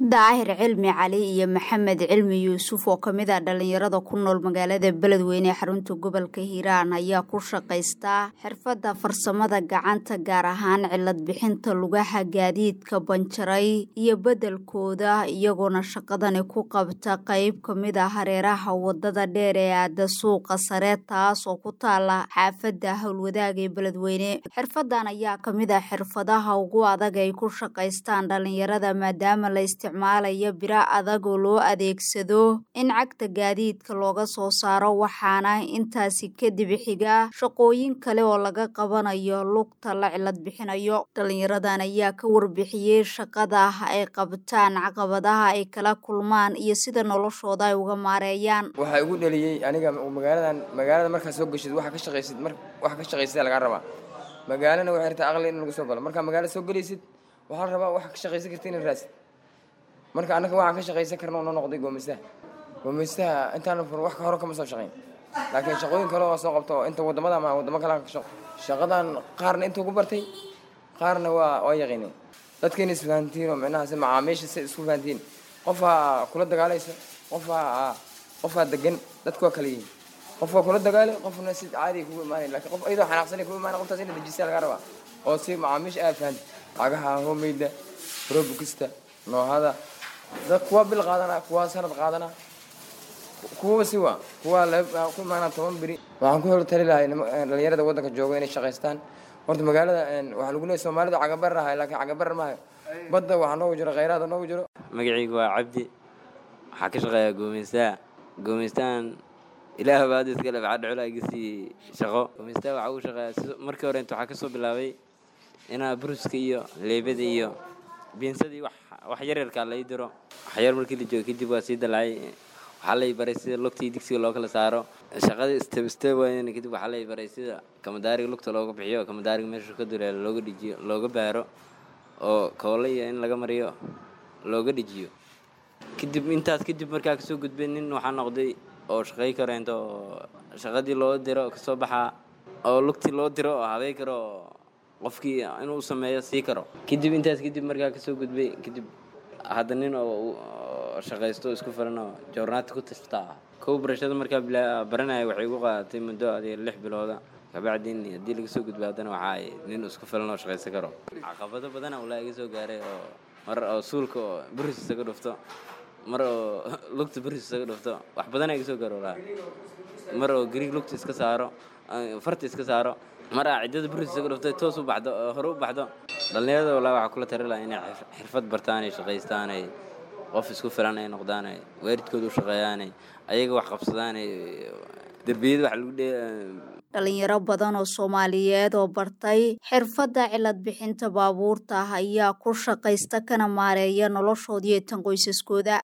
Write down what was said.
daahir cilmi cali iyo maxamed cilmi yuusuf oo kamid ah dhalinyarada ku nool magaalada beledweyne ee xarunta gobolka hiiraan ayaa ku shaqaystaa xirfadda farsamada gacanta gaar ahaan cilad bixinta lugaha gaadiidka banjaray iyo beddelkooda iyagoona shaqadani ku qabta qeyb kamid ah hareeraha wadada dheer ee aada suuqa sare taas oo ku taala xaafadda howlwadaaga ee beledweyne xirfadan ayaa kamid ah xirfadaha ugu adag ay ku shaqaystaan dhalinyarada maadaama la isticmaalaya bira adag oo loo adeegsado in cagta gaadiidka looga soo saaro waxaana intaasi kadib xiga shaqooyin kale oo laga qabanayo lugta la cilad bixinayo dhalinyaradan ayaa ka warbixiyey shaqada ay qabtaan caqabadaha ay kala kulmaan iyo sida noloshooda ay uga maareeyaan waxaa igu dhaliyey aniga magaaladan magaalada markaa soo geshid waxa ka shaqaysid mar waxa ka shaqaysida lagaa rabaa magaalana waxay rabtaa aqli in lagu soo galo markaa magaala soo gelaysid waxaa la rabaa waxa ka shaqaysan karta inaad raadsid marka annaga waxaan ka shaqaysan karna noo noqday goomeystaha goomeystaha intaana fur wax ka hore kama soo shaqayn laakiin shaqooyin kale oo soo qabto inta wadamada ama wadamo kale ka shaqo shaqadan qaarna intuu ku bartay qaarna waa waa yaqiineen dadkiina isfahantiin oo micnaha si macaamiisha si isku fahantiin qofaa kula dagaalayso qofaa qofaa degan dadku waa kala yihiin qof waa kula dagaalay qofna si caadi kugu imaanay laakiin qof iyadoo xanaaqsanay kugu imaanay qoftaas ina dejisa laga rabaa oo si macaamiisha aad fahanti cagaha homeyda robukista noohada dad kuwa bil qaadana kuwa sanad qaadana kuwaba si waa kuwa ku imaanaa toban beri waxaan ku hor tali lahay dhalinyarada waddanka jooga inay shaqaystaan horta magaalada waxaa lagu leeyahy soomaalida cagabarar ahay laakiin cagabarar maayo badda waxaa noogu jiro khayraada noogu jiro magacaygu waa cabdi waxaa ka shaqeeyaa goomeystaha goomeystahan ilaah baad iska leh waxaa dhacula iga sii shaqo goomeystaha waxaa ugu shaqeeyaa markii hore inta waxaa ka soo bilaabay inaa bruska iyo leebada iyo biinsadii wax wax yaryarkaa lai diro waxyar markii la joogo kadib waa sii dalacay waxaa lay baray sida lugta iyo digsiga loo kala saaro shaqadii step step wayn kadib waxaa lay baray sida kamadaariga lugta looga bixiyo kamadaariga meesha ka duleelo looga dhijiyo looga baaro oo koole iyo in laga mariyo looga dhijiyo kadib intaas kadib markaa kasoo gudbay nin waxaa noqday oo shaqay kareento oo shaqadii loo diro kasoo baxaa oo lugtii loo diro oo habey karo qofkii inuu sameeyo sii karo kadib intaas kadib markaa kasoo gudbay kadib hadda nin oo shaqaysto isku filan oo joornaati ku tashta ah kow barashada markaa baranaya waxay ugu qaadatay muddo adiga lix bilooda kabacdin haddii laga soo gudbay haddana waxaa ay nin isku filan oo shaqaysan karo caqabado badana ulaa iga soo gaaray oo mar oo suulka oo buris isaga dhufto mar oo lugta buris isaga dhufto wax badana iga soo gaaro ulaa mar oo gariig lugta iska saaro farta iska saaro mar aa ciddada buris isaga dhuftay toos u baxdo oo hore u baxdo dhallinyarada walaa waxaa kula tari laha inay xirfad bartaan ay shaqaystaanay qof isku filan ay noqdaanay waalidkooda u shaqeeyaanay ayaga wax qabsadaanay derbiyada wax lagu dhee dhalinyaro badan oo soomaaliyeed oo bartay xirfadda cilad bixinta baabuurta ayaa ku shaqaysta kana maareeya noloshoodiiyo tan qoysaskooda